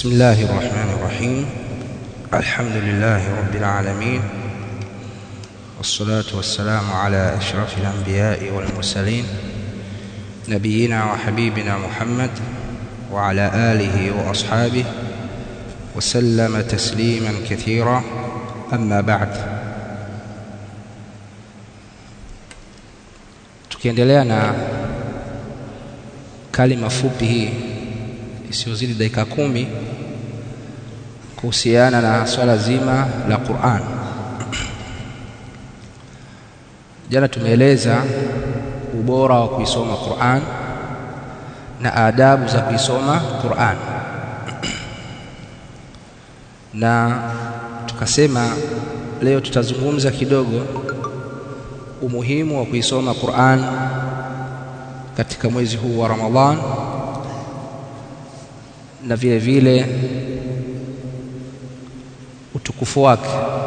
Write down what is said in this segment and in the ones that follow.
بسم الله الرحمن الرحيم الحمد لله رب العالمين والصلاة والسلام على أشرف الأنبياء والمرسلين نبينا وحبيبنا محمد وعلى آله وأصحابه وسلم تسليما كثيرا أما بعد tukiendelea na kalima fupi hii isiyozidi dakika kumi kuhusiana na swala zima la Qur'an. Jana tumeeleza ubora wa kuisoma Qur'an na adabu za kuisoma Qur'an, na tukasema leo tutazungumza kidogo umuhimu wa kuisoma Qur'an katika mwezi huu wa Ramadhan na vile vile utukufu wake.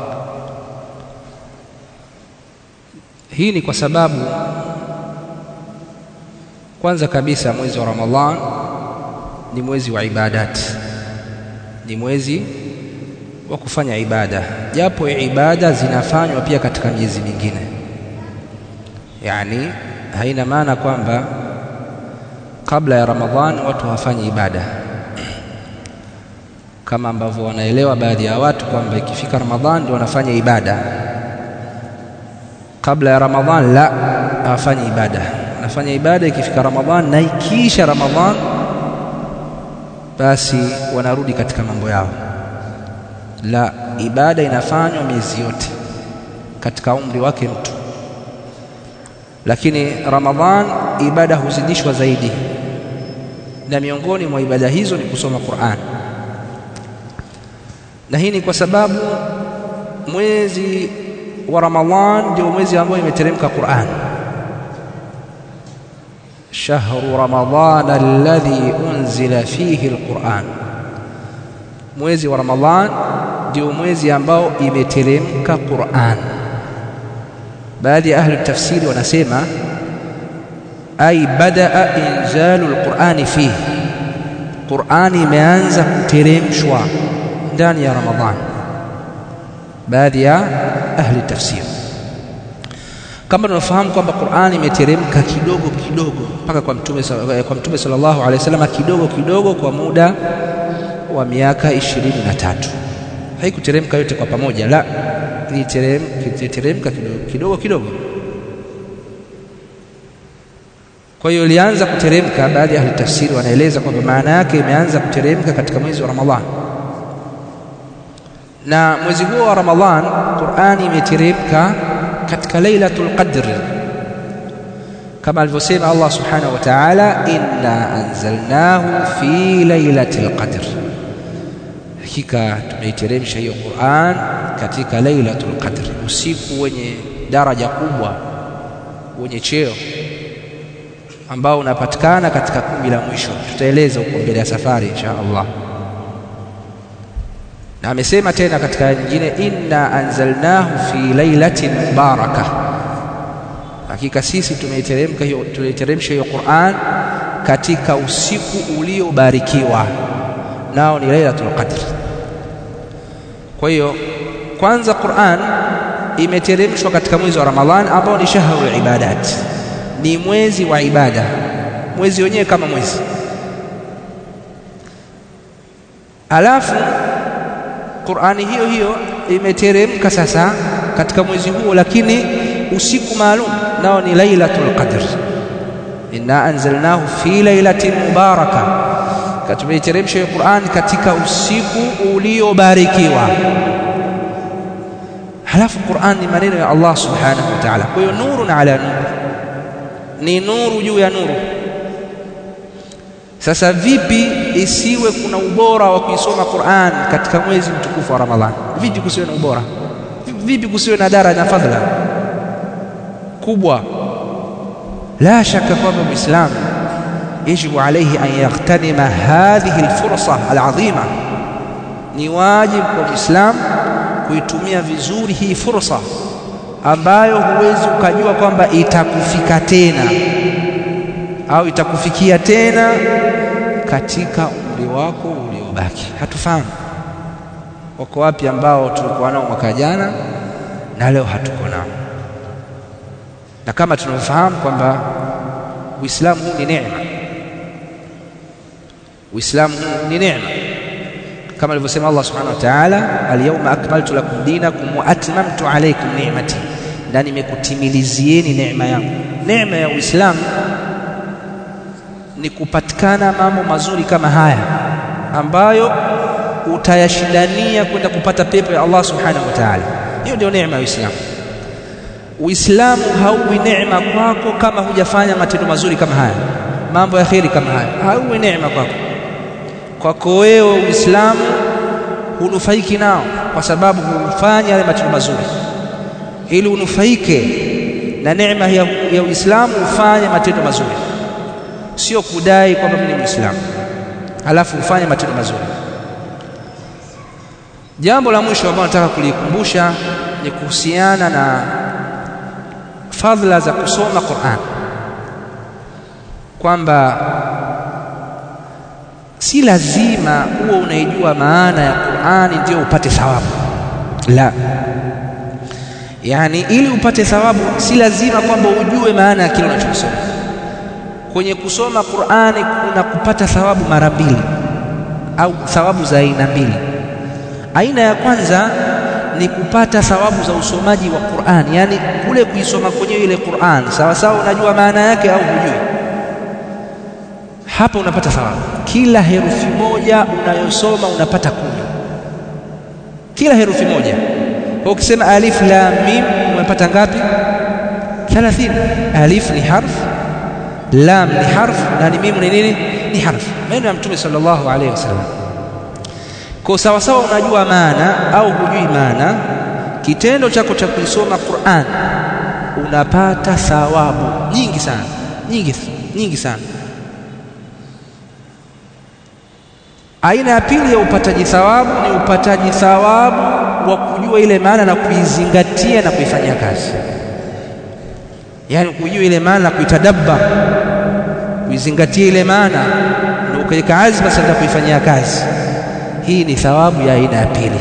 Hii ni kwa sababu kwanza kabisa mwezi wa Ramadhan ni mwezi wa ibadati, ni mwezi wa kufanya ibada, japo ibada zinafanywa pia katika miezi mingine. Yani haina maana kwamba kabla ya Ramadhan watu hawafanyi ibada kama ambavyo wanaelewa baadhi ya watu kwamba ikifika Ramadhan ndio wanafanya ibada. Kabla ya Ramadhan la, hawafanyi ibada. Wanafanya ibada ikifika Ramadhan, na ikiisha Ramadhan basi wanarudi katika mambo yao. La, ibada inafanywa miezi yote katika umri wake mtu, lakini Ramadhan ibada huzidishwa zaidi, na miongoni mwa ibada hizo ni kusoma Qur'an na hii ni kwa sababu mwezi wa Ramadhan ndio mwezi ambao imeteremka Qur'an. Shahru Ramadhan alladhi unzila fihi alquran, mwezi wa Ramadhan ndio mwezi ambao imeteremka Qur'an. Baadhi ya ahli tafsiri wanasema ay badaa inzalu alqurani fihi, Qur'ani imeanza kuteremshwa ndani ya Ramadhan. Baadhi ya ahli tafsir kama tunafahamu kwamba Qur'an imeteremka kidogo kidogo mpaka kwa mtume kwa mtume sallallahu alaihi wasallam kidogo kidogo kwa muda wa miaka ishirini na tatu. Haikuteremka yote kwa pamoja, la, iliteremka kidogo kidogo kidogo. Kwa hiyo ilianza kuteremka. Baadhi ya ahli tafsiri wanaeleza kwamba maana yake imeanza kuteremka katika mwezi wa Ramadhan na mwezi huo wa Ramadhan Qur'ani imeteremka katika Lailatul Qadr kama alivyosema Allah Subhanahu wa Ta'ala, inna anzalnahu fi lailatil qadr, hakika tumeiteremsha hiyo Qur'an katika Lailatul Qadr, usiku wenye daraja kubwa wenye cheo ambao unapatikana katika kumi la mwisho. Tutaeleza huko mbele ya safari insha Allah na amesema tena katika aya nyingine, inna anzalnahu fi lailatin mubaraka, hakika sisi tumeiteremka hiyo tumeiteremsha hiyo Qur'an katika usiku uliobarikiwa, nao ni lailatul qadr. Kwa hiyo kwanza Qur'an imeteremshwa katika mwezi wa Ramadhan ambao ni shahrul ibadat, ni mwezi wa ibada, mwezi wenyewe kama mwezi alafu Qur'ani hiyo hiyo imeteremka sasa katika mwezi huo, lakini usiku maalum nao ni Lailatul Qadr. Inna anzalnahu fi lailatin mubaraka, tumeiteremsha hiyo Qur'ani katika usiku uliobarikiwa. Halafu Qur'an ni maneno ya Allah subhanahu wa ta'ala, kwa hiyo nurun ala nur, ni nuru juu ya nuru. Sasa vipi isiwe kuna ubora wa kuisoma Qur'an katika mwezi mtukufu wa Ramadhan? Vipi kusiwe na ubora? Vipi kusiwe na daraja na fadhila kubwa? La shaka kwamba Muislam yajibu alayhi an yaghtanima hadhihi alfursa alazima, ni wajibu kwa Muislam kuitumia vizuri hii fursa ambayo huwezi ukajua kwamba itakufika tena au itakufikia tena katika umri wako ulio kubaki hatufahamu wako wapi ambao tulikuwa nao mwaka jana na leo hatuko nao na kama tunavyofahamu kwamba Uislamu huu ni neema Uislamu huu ni neema kama alivyosema Allah subhanahu wa ta'ala al-yawma akmaltu lakum dinakum wa atmamtu alaykum ni'mati na nimekutimilizieni neema yangu neema ya Uislamu ni kupatikana mambo mazuri kama haya ambayo utayashindania kwenda kupata pepo ya Allah subhanahu wa ta'ala hiyo ndio neema ya Uislamu Uislamu hauwi neema kwako kama hujafanya matendo mazuri kama haya mambo ya kheri kama haya hauwi neema kwako kwako wewe Uislamu hunufaiki nao kwa sababu hufanya yale matendo mazuri ili unufaike na neema ya, ya Uislamu ufanye matendo mazuri sio kudai kwamba mimi ni Muislamu alafu ufanye matendo mazuri jambo la mwisho ambalo nataka kulikumbusha ni kuhusiana na fadhila za kusoma Qur'an kwamba si lazima uwe unaijua maana ya Qur'ani ndio upate thawabu la yani ili upate thawabu si lazima kwamba ujue maana ya kile unachosoma kwenye kusoma Qur'ani kuna kupata thawabu mara mbili au thawabu za aina mbili aina ya kwanza ni kupata thawabu za usomaji wa Qur'an yani kule kuisoma kwenye ile Qur'an sawa sawa unajua maana yake au hujui hapa unapata thawabu kila herufi moja unayosoma unapata kumi kila herufi moja kwa ukisema alif lam mim umepata ngapi 30 alif ni harf lam ni harf na ni mim ni nini ni harf maneno ya mtume sallallahu alaihi wasallam kwa sawa sawa unajua maana au hujui maana kitendo chako cha kuisoma Qur'an unapata thawabu nyingi sana nyingi nyingi sana aina ya pili ya upataji thawabu ni upataji thawabu wa kujua ile maana na kuizingatia na kuifanyia kazi yaani kujua ile maana na kuitadabba kuizingatia ile maana na ukaweka azma sasa kuifanyia kazi hii ni thawabu ya aina ya pili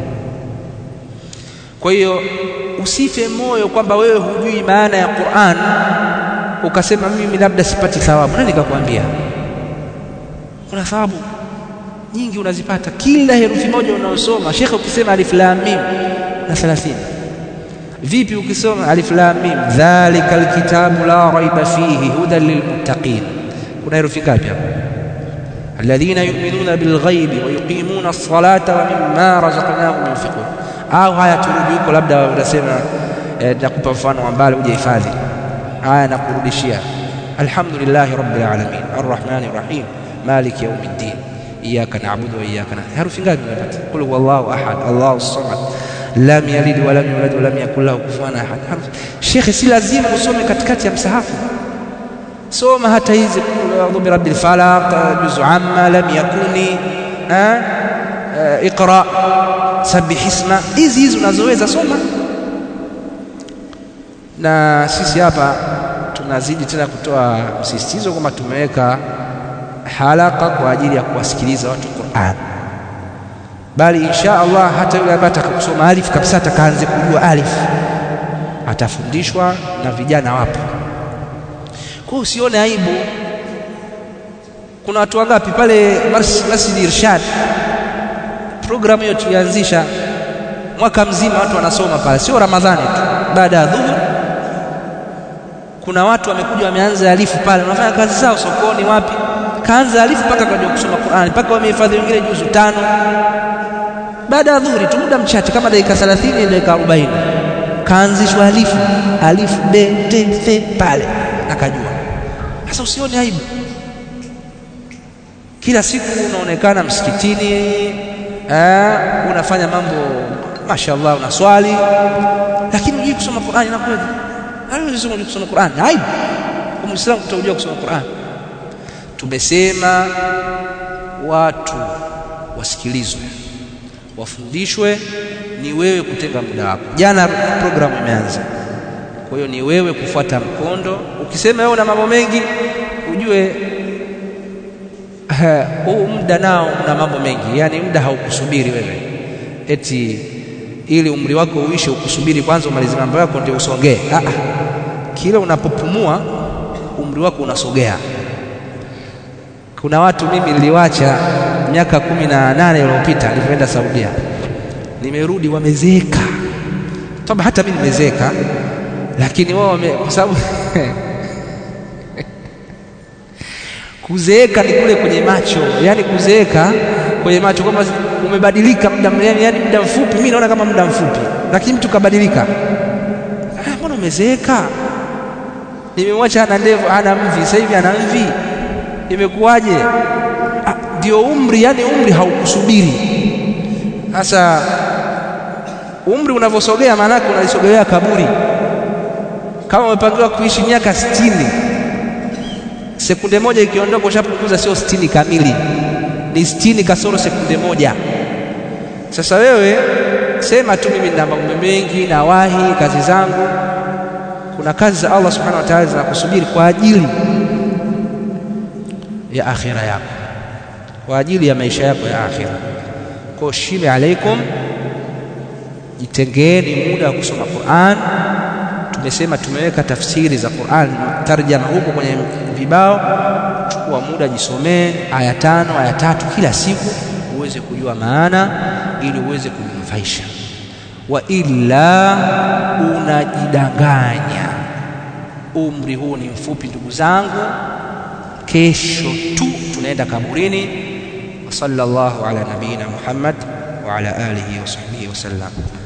kwa hiyo usife moyo kwamba wewe hujui maana ya Qur'an ukasema mimi labda sipati thawabu nani nikakwambia kuna thawabu nyingi unazipata kila herufi moja unaosoma shekhe ukisema alif lam mim na 30 vipi ukisoma alif lam mim dhalika alkitabu la raiba fihi hudan lilmuttaqin kuna herufi ngapi hapo الذين يؤمنون بالغيب ويقيمون الصلاة ومما رزقناهم ينفقون au haya turudi huko labda unasema eh, nakupa mfano ambao hujahifadhi haya nakurudishia alhamdulillahi rabbil alamin arrahmani rahim maliki yawmiddin iyyaka na'budu wa iyyaka nasta'in herufi ngapi umepata qul huwallahu ahad allahu samad lam yalid wa lam yulad wa lam yakul lahu kufuwan ahad shekhe si lazima usome katikati ya msahafu soma hata hizi a'udhu bi rabbil falaq juzu amma lam yakuni iqra sabih isma hizi hizi unazoweza soma na sisi hapa tunazidi tena kutoa msisitizo kwamba tumeweka halaka kwa ajili ya kuwasikiliza watu Qur'an bali insha Allah hata yule ambaye atakaposoma alif kabisa atakaanze kujua alif atafundishwa na vijana wapo kwa usione aibu kuna watu wangapi pale Masjid Irshad programu hiyo tulianzisha mwaka mzima watu wanasoma pale sio ramadhani tu baada ya dhuhur kuna watu wamekuja wameanza alifu pale wanafanya kazi zao sokoni wapi kaanza alifu mpaka kujua kusoma Qur'ani mpaka wamehifadhi wengine juzu tano baada ya dhuhuri tu muda mchache kama dakika 30 dakika 40 kaanzishwa alifu alifu b t f pale akajua sasa usione aibu kila siku unaonekana msikitini eh, unafanya mambo mashallah unaswali lakini hujui kusoma Qur'ani na kweli hawezi hujui kusoma Qur'ani aibu kwa muislamu kutojua kusoma Qur'ani tumesema watu wasikilizwe wafundishwe ni wewe kutenga muda wako jana programu imeanza kwa hiyo ni wewe kufuata mkondo ukisema wewe una mambo mengi ujue huu muda nao una mambo mengi, yaani muda haukusubiri wewe eti ili umri wako uishe ukusubiri kwanza umalize mambo yako ndio usongee. Ah, kila unapopumua umri wako unasogea. Kuna watu mimi niliwacha miaka kumi na nane iliyopita nilipoenda Saudia, nimerudi wamezeeka. Toba, hata mimi nimezeeka, lakini wao kwa sababu kuzeeka ni kule kwenye macho, yaani kuzeeka kwenye macho kwamba umebadilika muda, yaani muda mfupi. Mimi naona kama muda mfupi, lakini mtu kabadilika. Mbona umezeeka? Nimemwacha ana ndevu, ana mvi, sasa hivi ana mvi, imekuwaje? Ndio umri, yani umri haukusubiri. Sasa umri unavyosogea, maana yake unalisogelea kaburi. Kama umepangiwa kuishi miaka sitini, sekunde moja ikiondoka ushapunguza, sio sitini kamili, ni sitini kasoro sekunde moja. Sasa wewe sema tu, mimi nina mambo mengi, nawahi kazi zangu. Kuna kazi za Allah subhanahu wa ta'ala zinakusubiri kwa ajili ya akhira yako, kwa ajili ya maisha yako ya akhira. Kwa shime alaikum, jitengeeni muda wa kusoma Qur'an. Tumesema tumeweka tafsiri za Qur'an tarjama huko kwenye vibao. Chukua muda, jisomee aya tano aya tatu kila siku, uweze kujua maana ili uweze kujinufaisha. Wa illa unajidanganya. Umri huu ni mfupi, ndugu zangu, kesho tu tunaenda kaburini. Wa sallallahu ala nabiyina Muhammad wa ala alihi wa sahbihi wasallam.